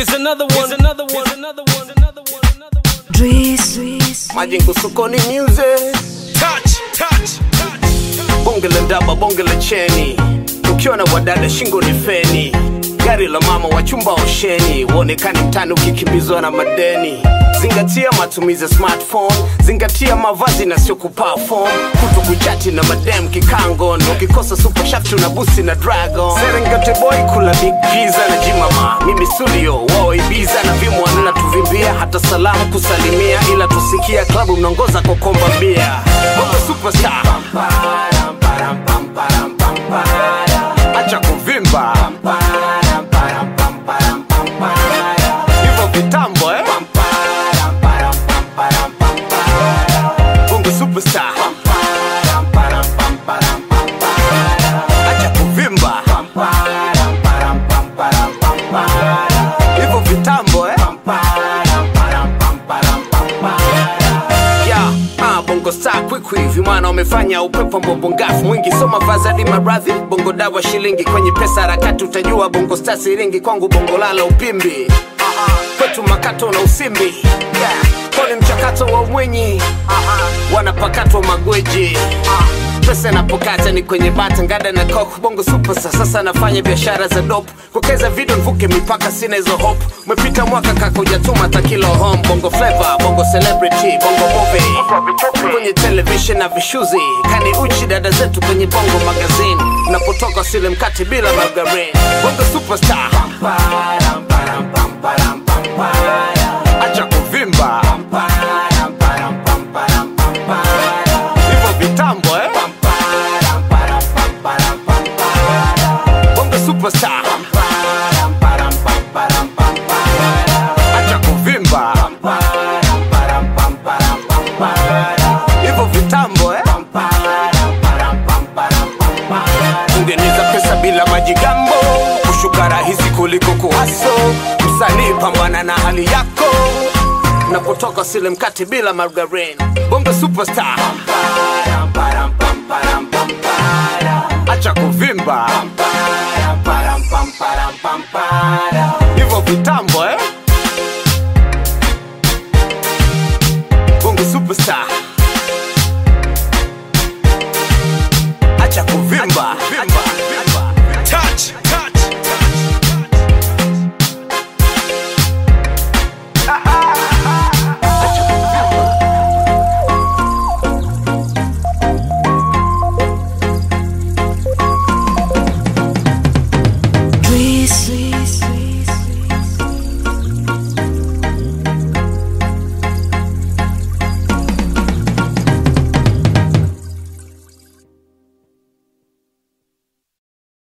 Here's another one, another one, another one, another one, another one. Dries, Dries, Majengo sokoni music Touch, touch, touch. bonge la ndaba bonge la cheni ukiwa na wadada shingo ni feni gari la mama wa chumba osheni uonekani mtani ukikimbizwa na madeni zingatia matumizi ya smartphone zingatia mavazi na sio kuperform kuto kuchati na madem kikangon ukikosa super shaft na busi na dragon serengeti boy kula big pizza na jimama mimi studio wao ibiza na vimwa na tuvimbia hata salamu kusalimia ila tusikia klabu mnaongoza kokomba bia bongo superstar acha kuvimba hivyo vitambo eh? bongo superstar acha kuvimba hivyo vitambo eh? ya ah, bongo star kwikwi vimwana wamefanya upepo mbobongafu mwingi soma vazadi maradhi bongo dawa shilingi kwenye pesa harakati utajua bongo star siringi kwangu bongo lala upimbi kwetu makato na usimbi yeah. koni mchakato wa umwenyi wanapakatwa magweji pesa napokata ni kwenye bata ngada na kok bongo supasa sasa nafanya biashara za dop kukeza video nvuke mipaka sina hizo hope umepita mwaka kaka ujatuma takilo home bongo flavor bongo celebrity bongo movie kwenye television na vishuzi kani uchi dada zetu kwenye bongo magazine napotoka sile mkate bila margarin bongo superstar acha kuvimba hivyo vitambo eh? bongo superstar acha kuvimba hivyo vitambo eh? ungeniza pesa bila majigambo kushuka rahisi kuliko kuhaso msanii pambana na hali yako napotoka sile mkate bila margarin bongo superstar acha kuvimba hivyo vitambo eh? bongo superstar acha kuvimba Touch, touch, Dries, Dries,